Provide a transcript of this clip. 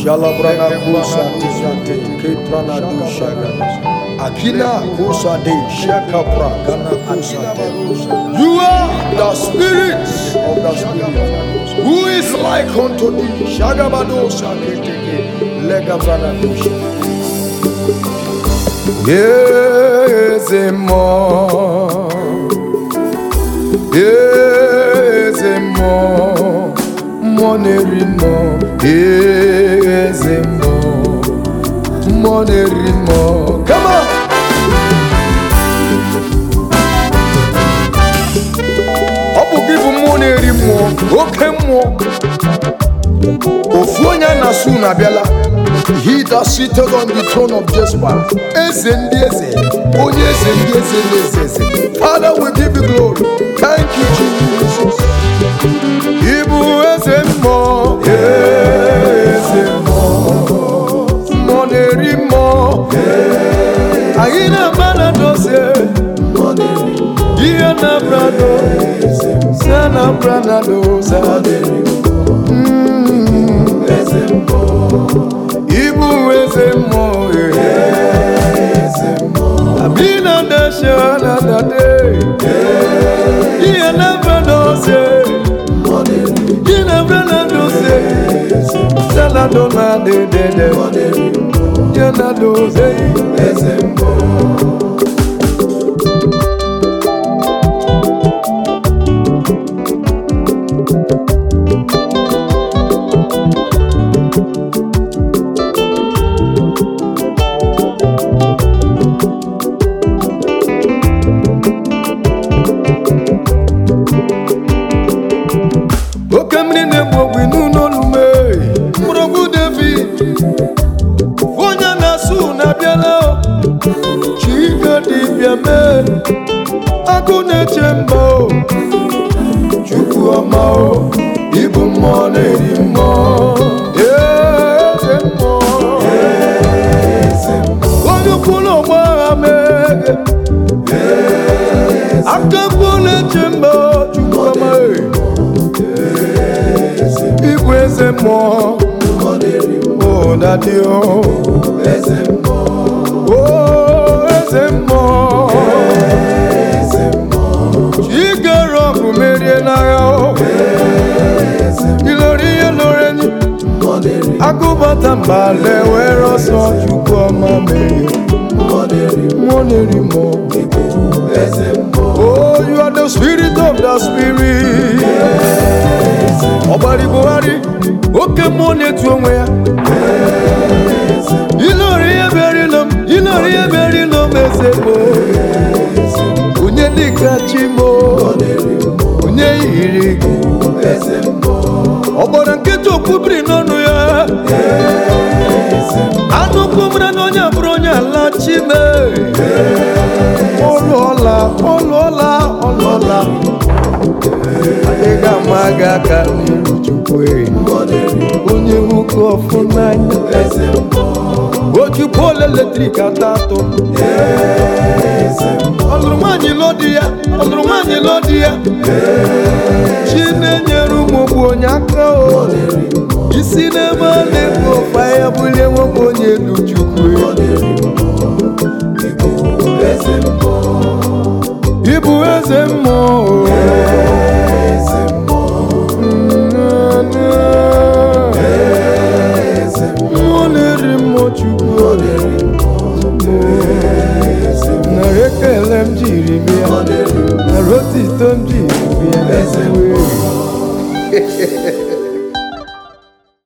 Shalabrana kusa tizate keprana dushaga. Akina kusa de shakapra gana kusa de. You are the spirit of the spirit. Who is like unto thee? Shagabado saketeke legabrana dusha. Yezemo Yezemo Monerimo Yezemo Monerimo Come on Ọ bụ gị bụ mmụọ na-eri mmụọ oke mmụọ ofu onye a na-asụ unu abịala he that seated on the throne of Jezebel eze ndị eze onye eze ndị eze na eze eze father we give you glory thank you jesus ịbụ eze mmụọ eze mmụọ mmụọ na-eri mmụọ anyị na-agba na dozie ihe na brado se na branado Ibu eze mmụọ Abina dashe na dade Ihe na brandoze Ihe na brandoze Sela do na de de de Ihe na doze oke mmiri na-egbu ogbu n'ụlọ olume mgbọrọgwụ david onye na-asụ na-abịala chike dibịa mee agụ na-eche mba o chukwu ọma o ibu mmụọ na-eri mmụọ eze mmụọ onye ukwu na ọgba agha mee aka mkpu na-eche mba o chukwu ọma e Igwe eze mmụọ o dadi o o eze mmụọ chigere ọgụ merie n'agha o ilori ihe lori enyi agụbata mba lewere ọsọ chukwu ọma merie mmụọ na-eri mmụọ Oh, you are the spirit of the spirit. Ọbara Buhari, oke mmụọ na-etu onwe ya. Ilori ihe bịara ilo m, ilori ihe bịara ilo m eze bụ. Onye dịka chi m, onye yiri gị. Ọgbara nkịta okwubiri n'ọnụ ya. Anụ kwumere na onye abụrụ onye ala chime. Ọlụọla, ọlụọla, ọlụọla. Anyị ga-ama gị aka n'iru Chukwu e. onye nwoke ọfụ n'anya ojukwu ole eletrik ata atụ ọlụrụ nwaanyị lụọ di ya ọlụrụ nwaanyị lụọ di ya chi na-enyere ụmụ ogbu onye aka o isi n'ebe a na-ebu ofe ya bulie nwoke onye elu Chukwu ịbụ eze mmụọ mmụọ na-eri mmụọ Chukwu nara ekele m jiri bịa nara otito m jiri bịa